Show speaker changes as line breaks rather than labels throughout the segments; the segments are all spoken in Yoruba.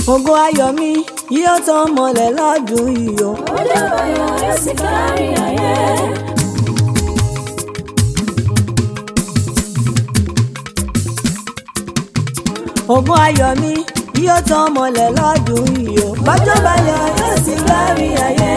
ògo ayọ̀ mi yóò tán mọ́lẹ̀ lọ́dún yìí o.
ó dábàá yọ yóò sì kárí ayé.
ògo ayọ̀ mi yóò tán mọ́lẹ̀ lọ́dún yìí o. bọ́jọ́ bá yọ yóò sì kárí ayé.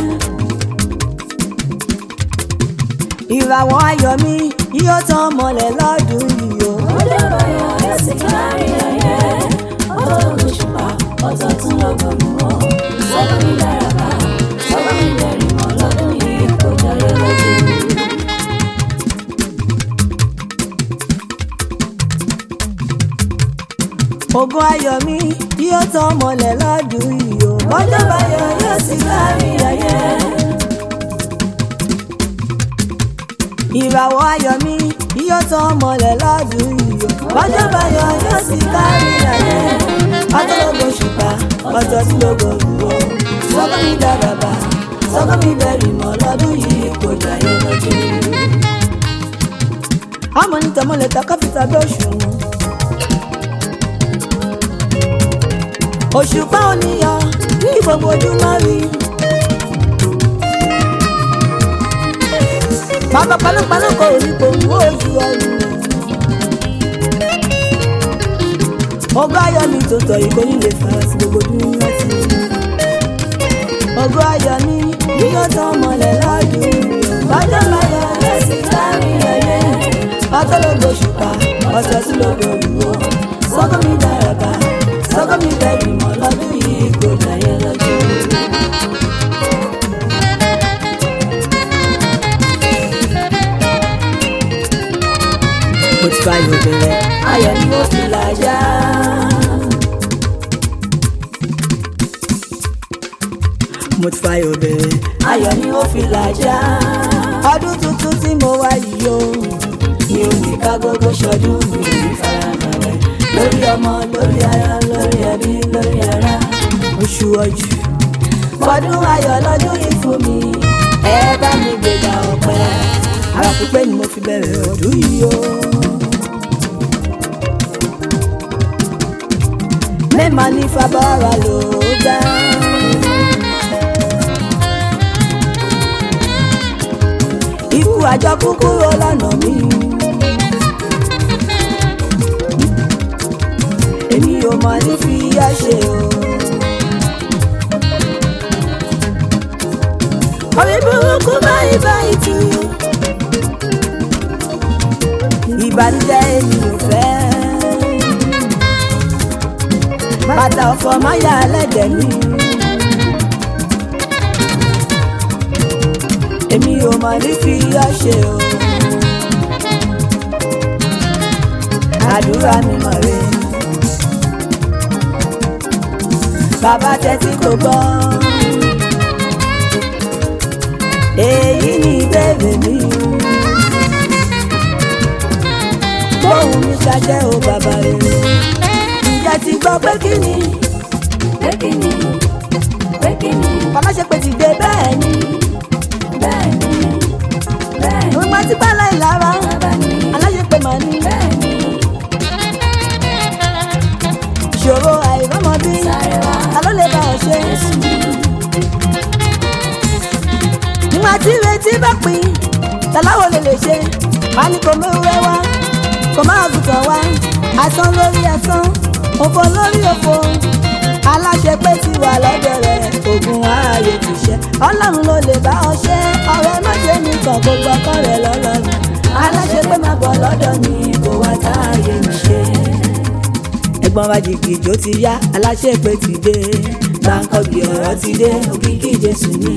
ìràwọ̀ ayọ̀ mi yóò tán mọ́lẹ̀ lọ́dún yìí o.
ó dábàá yọ yóò sì kárí ayé. ọ̀tọ̀ lóṣùpá ọ̀tọ̀ tún lọ́gọ́rùn ún. sọ́kọ́ mi dára bá sọ́kọ́ mi bẹ̀rẹ̀ mọ́ lọ́dún yìí kò jọyọ̀ lójú.
ògo ayọ̀ mi yóò tán mọ́lẹ̀ lọ́dún yìí o. bọ́jọ́ bá yọ yóò sì kárí ayé. ìràwọ̀ ayọ̀ mi yóò tán mọ́lẹ̀ lọ́dún yìí o. bọ́jọ́ bá yọ yóò sì kárí ayé. ọjọ́ lógo ṣùpá ọjọ́ tí lógo rúwọ́. sọ́kọ́ mi dára bá sọ́kọ́ mi bẹ̀rì mọ́ lọ́dún yìí kò jayé lójú. ọmọ ní tọmọlẹ̀ ta káfíńtà dọ̀ṣùn wọn. òṣùpá oníyàn ní gbogbo ojúmọ́ rí. bàbá panápaná kò ní kò wú ojú ọrùn. ọgọ́ ayọ̀ mi tó tọ̀ yìí kò ní lè fara sí gbogbo dúró sí i. ọgọ́ ayọ̀ mi yíyọ́ tán mọ́lẹ̀ lọ́dún. bàjọ́ láyọ̀ ẹ̀ sì kárí ẹ̀yẹ. ọtọ́ lógo ṣùpá ọ̀sẹ̀ sí lógo òwúrọ̀. sọ́kọ́ mi dára bá sọ́kọ́ mi bẹ̀rù mọ́ lọ́dún yìí kò jayé lọ́jọ́. mo ti fa ayọ̀ bẹ̀rẹ̀ ayọ̀ ni mo fi làjà. mo ti fa ayọ̀ bẹ̀rẹ̀ ayọ̀ ni mo fi làjà. ọdún tuntun tí mo wá yìí o mi ò ní ká gbogbo ṣọdún mi ò ní farabalẹ̀ lórí ọmọ lórí aya lórí ẹbí lórí ara oṣù ọjù fọdún ayọ̀ lọ́dún yìí fún mi ẹ bá mi gbéga ọpẹ́ ara pípé ni mo fi bẹ̀rẹ̀ ọdún yìí o. mẹ́ẹ̀má ní fabára ló dá. ikú àjọ kúkúrò lọ́nà mi. èmi ò mọ̀ ní fi yá ṣe o. orí burúkú báyìí báyìí tù. ìbànújẹ́ èmi ò fẹ́. bàtà ọ̀fọ̀ máyà ẹlẹ́dẹ̀ mi. èmi ò mọ̀ ní fi yá ṣe o. àdúrà mi mọ̀ rèé bàbá tẹ́tí kò gbọ́. èyí ni ìbéèrè mi. bóun mi ṣàjẹ́ o bàbá rere. ìjà ti gbọ́ pé kí ni.
pé kí ni pé kí ni
bàbá ṣe pé ti dé bẹ́ẹ̀ ni.
bẹ́ẹ̀ ni bẹ́ẹ̀ ni
òun máa ti bá láì lára.
bàbá ni
aláṣẹ pé màá ní.
bẹ́ẹ̀ ni
ìṣòro àìrọ́mọbí.
sáré wá
ta ló lè bá ọ ṣe.
Jésù ni
nígbà tí ìrètí bá pín tàláwo lè lè ṣe wá ní kò méwúrẹ́ wá kò má àgùntàn wá asán lórí asán òfò lórí òfò aláṣẹ pé ti wà lọ́dọ̀ rẹ̀ ogun ààyè ti ṣe ọlọ́run ló lè bá ọ ṣe ọ̀rẹ́ má ṣe nìkan kó gbọ́kọ́ rẹ̀ lọ́lọ́run aláṣẹ pé má bọ̀ lọ́dọ̀ mi kò wá táàyè mi ṣe. ẹ̀gbọ́n wa jìgìjó ti yá aláṣẹ pé ti dé gbàǹkọ̀gbì ọ̀rọ̀ ti dé òkìkí jésù ni.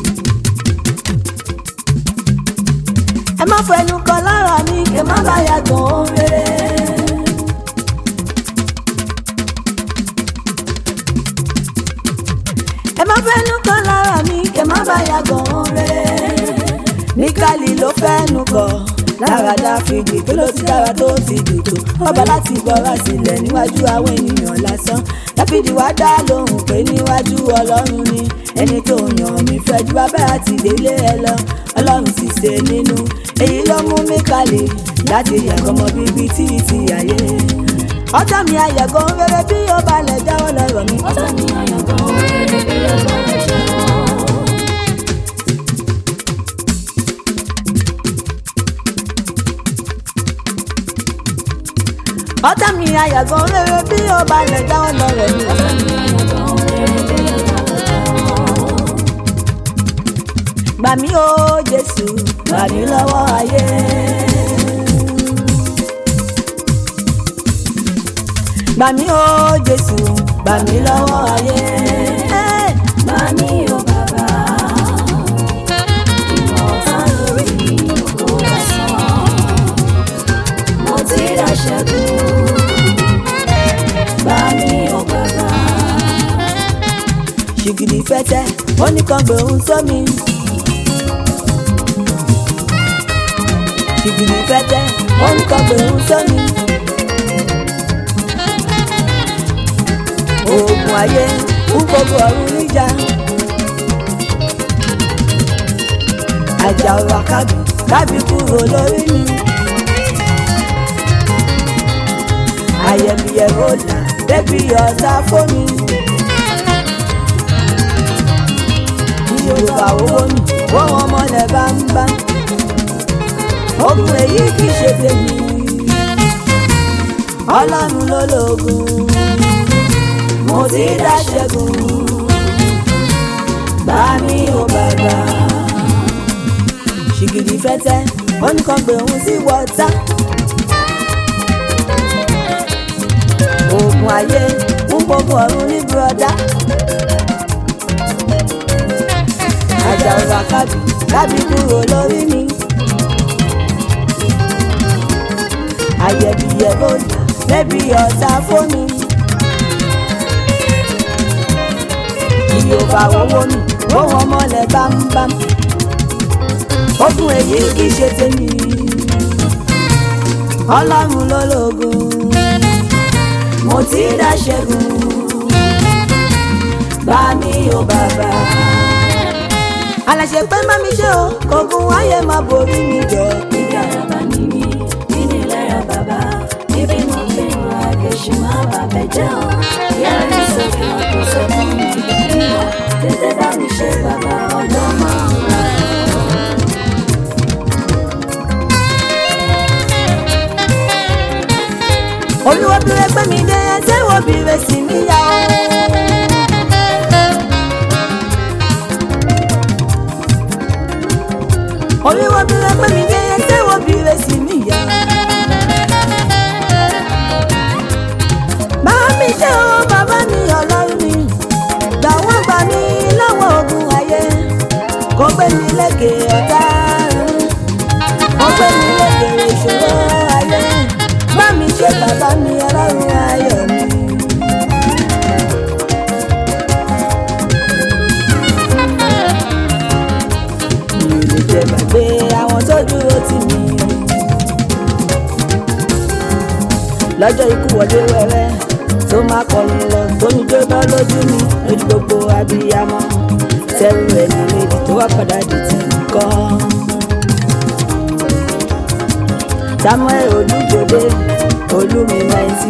ẹ má fẹnu kọ lára mi kí ẹ má bá yàgàn ohun rere. ẹ má fẹnu kọ lára mi kí ẹ má bá yàgàn ohun rere. níkàlì ló fẹnu kọ lára dáfídì tó ló ti dára tó ti dùtò ọba láti gbọ́ra sílẹ̀ níwájú àwọn ènìyàn lásán dáfídì wá dá lóhùn pé níwájú ọlọ́run ni ẹni tó yàn mí fẹ́ ju bàbá àti délé ẹ lọ ọlọ́run sì ṣe nínú èyí ló mú mi kalẹ̀ láti yàgò ọmọ bíbí tí ti ayé ọ̀tá mi ayẹ̀gọ́ rere bí ó balẹ̀ jáwọ́ lọ́rọ̀ mi.
ọ̀tá mi àyàngan rere bí ọba ẹ̀jẹ̀ wọn.
ọ̀tá mi ayẹ̀gọ́ rere bí ó balẹ̀ jáwọ́ lọ́rọ̀ mi.
ọ̀tá mi àyàngan rere bí ọba ẹ̀jẹ̀ wọn.
gbà mí ó jésù gbà mí lọ́wọ́ ayé. gbà mí ó jésù gbà mí lọ́wọ́ ayé.
Bá mi ò bàbá, ìwọ̀n ọ̀tá lórí kò lásán. Mo ti ra ṣẹ́gun. Bá mi ò bàbá,
ṣìgìdì fẹ́tẹ́ ó ní kan gbòòrùn sómi. ṣìgìdì fẹ́tẹ́ ó ní kan gbòòrùn sómi. oògùn ayé ń gbogbo ọ̀run níjà. àjà ọ̀rọ̀ kábì kábì kúrò lórí mi. àyẹ̀míyẹ̀wò là débi ọ̀tá fómi. yorùbá owó mi wọ́n wọn mọ́lẹ̀ bámbá. ogun èyí kì í ṣe tèmi. ọlọ́run ló lóògùn. mo ti dá ṣẹ́gun. gbà mí ò bàbá. ṣìgìdì fẹ́tẹ́ ó ní kan gbé òun sí wọ́tá. oògùn ayé ń gbogbo ọ̀run ní bùrọ̀dá. àjà ọ̀rọ̀ àkábì kábì kúrò lórí mi. àyẹ̀bíyẹ̀ ló là lẹ́bi ọ̀tá fómi. ìyóbá owó mi ó wọn mọ́lẹ̀ bámbám. ogun èyí kì í ṣe tèmi. ọlọ́run ló lóògùn. mo ti dá ṣẹ́gun. bá mi ò bàbá aláṣẹ pé má mi ṣe o kògùn ayé má borí mi jẹ.
ibi àràbà ni mí, nínú ìlera bàbá. Ibi mo fi ń ra kẹ̀sì má bàbẹ̀ jẹ́ o. Yẹ́rì sókè kò sọ fún mi ìgbìmọ̀. Tètè bá mi ṣe bàbá ọjọ́ máa ń ra.
olúwo bìrẹ̀ pé mi dé ẹsẹ̀ wo bìrẹ̀ sí mi yá o. olúwo bìrẹ̀ pé mi dé ẹsẹ̀ wo bìrẹ̀ sí mi yá. bá mi ṣe o bàbá mi ọlọ́run mi gbà wọ́n gbà mí lọ́wọ́ ogun ayé kó gbé mi lékè ọ̀tá kó gbé mi lékè ìṣòro ayé bá mi ṣe bàbá mi ọlọ́run ayọ̀ mi. mi ò lè jẹ gbàgbé àwọn tó dúró tì mí. lọ́jọ́ ikú wọlé wẹ́rẹ́ tó máa kọrin lọ tó ní jóná lójú mi lójú gbogbo abiyamọ tẹ́rù ẹni méjì tó wá padà di ti nìkan. samuel olúgbòde olúmi náìtì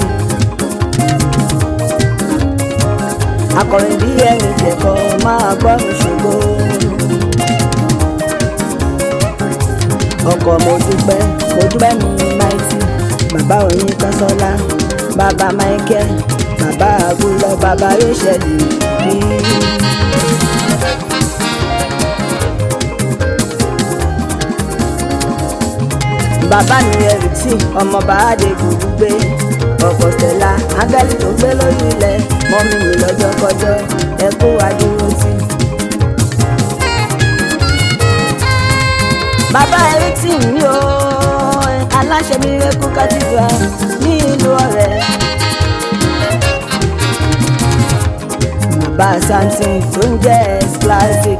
akọrin bí ẹni jẹkọ máa gbọ́ mi ṣògo ọkọ mo dúpẹ́ mo dúpẹ́ mi náìtì bàbá oyin kásánlá bàbá michael bàbá agúnlọ bàbá rachel bí. bàbá mi ẹrù tí ọmọ bàádé gbùgbù gbé ọkọ̀ stella ángẹ́lì tó gbé lórí ilẹ̀ mọ́mí mi lọ́jọ́ kọjọ́ ẹ kó adúró sí. bàbá ẹrí tí mi ò aláṣẹ mi rẹ́kú kátìgbà ní ìlú ọ̀rẹ́. bàbá samson tó ń jẹ́ classic.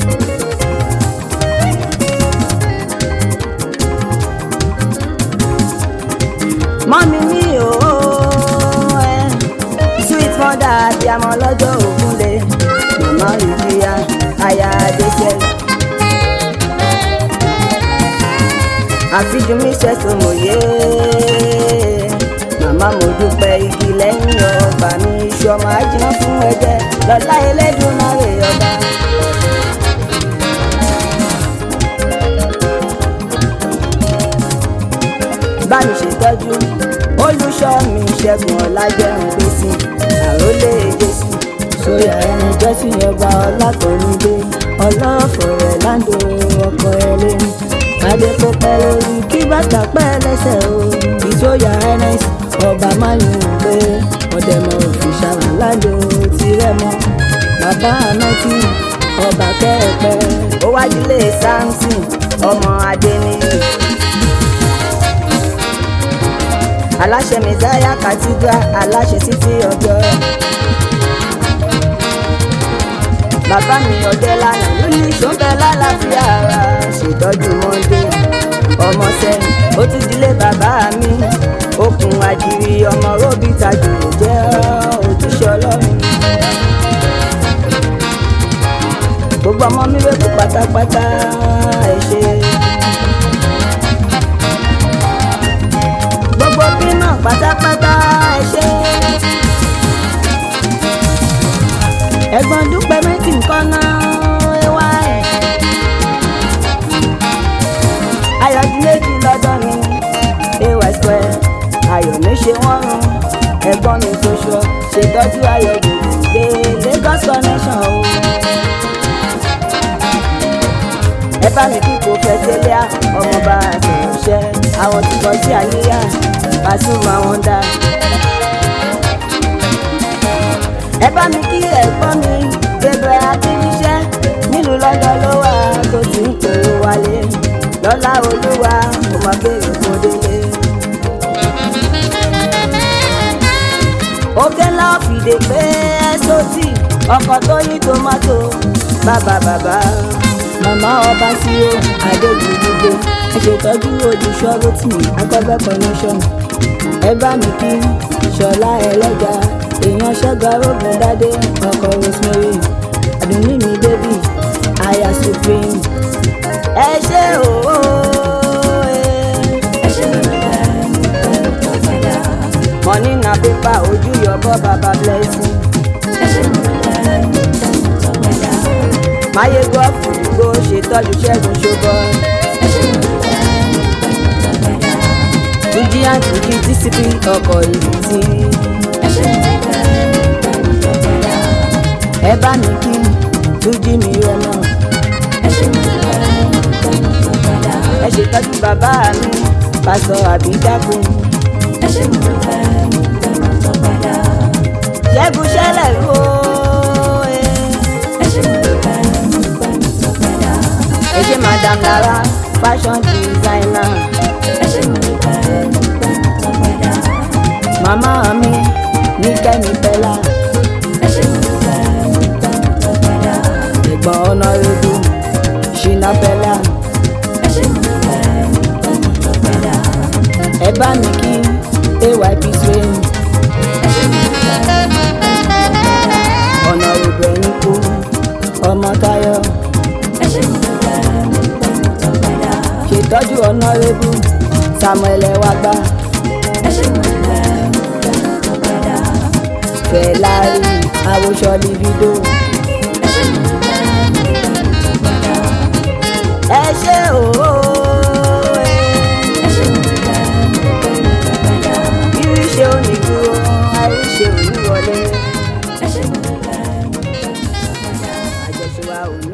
mọ́mí mi ò ẹ́ sweet mother abiyamọ lọ́jọ́ ògúnlé màmá ìjìyà aya adéṣẹ́. àfijù mi ṣẹ̀sùn mòye màmá màmá mo dúpẹ́ igi lẹ́yìn ọgbà mi iṣu ọmọ ajiná fún ẹ̀jẹ̀ lọ́lá Elédùmarè ọba. bá mi ṣètọ́jú olùṣọ́ mi ṣẹ́gun ọ̀làjẹun gbèsè àrólé jésù sóyà ẹni jẹ́sí ọba ọlákọ̀ọ́nùdé ọlọ́fọ̀ rẹ̀ láńdó ọkọ̀ ẹlẹ́ni adé kó pẹ́ lórí kí bàtà pẹ́ lẹ́sẹ̀ o ìsóyà ns ọba máyùn pé ọ̀dẹ̀mọ̀ òfìṣà láńdó tirẹ̀ mọ́ bàbá anáti ọba kẹ́ẹ̀pẹ́ ó wájúlé samson ọmọ adéníyì. aláṣẹ mẹsáyà cathedral aláṣẹ títí ọjọ́. bàbá mi ọdẹ lánàá ló ní sọ́ńbẹ́ lálàáfíà ara ṣètọ́jú mọ́ndé ọmọ sẹ́yìn ó tún dilé bàbá mi okùn àjìrí ọmọ róbì tajú jẹ́ ojúṣe ọlọ́run. gbogbo ọmọ mi wẹ́pù pátápátá ẹ ṣé. gbogbo bímọ pátápátá ẹ ṣé. ẹ̀gbọ́n dúpẹ́ méjì nǹkan náà ẹ wá ẹ̀. ayọ̀dún méjì lọ́dọ̀ mi ay square ayọ̀ mi ṣe wọ́n rún ẹ̀gbọ́n mi tó ṣọ ṣètọ́jú ayọ̀dún gbé Lagos connection o. ẹ bá mi kí kò fẹ́ tẹ́lẹ̀ ọmọọba àtẹ̀ránṣẹ́ àwọn tí kò sí àníyá Pasuma wọn dá. ẹ bá mi kí ẹ̀gbọ́n mi gbẹgbẹ akíníṣẹ́ nílùú lọ́dọ̀ ló wà tó ti ń pè é wálé lọ́lá olúwa mo máa béèrè kó délé. òkè ńlá fìdè pé ẹ́sọ́tì ọkọ̀ tó yí tomato bàbá bàbá màmá ọba sí ó adéjúdúgbò ẹ ṣètọ́jú ojúṣọ́ rotimi akọ́bẹ́ connection ẹ bá mi kí ṣọlá ẹlẹ́jà èèyàn ṣẹ́gun arógun dádé ọkọ̀ rosemary àdùnní mi bébì aya supreme ẹ ṣé òó
ẹ ṣe dúpẹ́ pẹ̀lú tọ́pẹ́dá.
money na paper ojú yọbọ baba blessing
ẹ ṣe dúpẹ́ pẹ̀lú tọ́pẹ́dá.
máyégọ́ fùdúgbò ṣètọ́jú ṣẹ́gun ṣọbọ
ẹ ṣe dúpẹ́ pẹ̀lú tọ́pẹ́dá.
tuji àtúnjí dísípì ọkọ̀ ìbítí
ẹ ṣe dúpẹ́ pẹ̀lú tọ́pẹ́dá.
ẹ bá mi kí tuji mi rẹ náà.
ẹ ṣe dúpẹ́ pẹ̀lú tọ́pẹ́dá.
ẹ ṣètọ́jú bàbá mi pásọ àbídákun
ẹ ṣe dúpẹ́ pẹ̀lú tọ́pẹ́dá.
ṣẹ́gun ṣẹlẹ̀ ló
ẹ ṣe dúpẹ́ pẹ̀lú tọ́pẹ́dá.
ẹ ṣe madam lara fashion designer
ẹ ṣe dúpẹ́ pẹ̀lú tọ́pẹ́dá.
màmá mi ní kẹ́mi bẹ́là
ẹ ṣe dúpẹ́ pẹ̀lú tọ́pẹ́dá.
ẹ̀gbọ́n ọ̀nàrẹ́bù ṣìnà bẹ́là
ẹ ṣe dúpẹ́ pẹ̀lú tọ́pẹ́dá.
ẹ bá mi kí ayp train
ẹ ṣe dúpẹ́ pẹ̀lú tọ́pẹ́dá.
ọ̀nàrẹ́bù ẹ̀yìn kú ọmọ táyọ̀
ẹ ṣe dúpẹ́ pẹ̀lú tọ́pẹ́dá.
ṣètọ́jú ọ̀nàrẹ́bù samuel ẹ̀wàgbà
ẹ ṣe dúpẹ́ pẹ̀lú tọ́pẹ́dá.
fẹ̀lárí àwòṣọ libido
ẹ ṣe dúpẹ́ pẹ̀lú tọ́pẹ́dá.
ẹ ṣé òó
ẹ ṣe dúpẹ́ pẹ̀lú tọ́pẹ́dá.
iríṣẹ́ onídùúró àìríṣẹ́ òníwọlé
ẹ ṣe dúpẹ́ pẹ̀lú tọ́pẹ́dá.
àjọṣe wa ò ní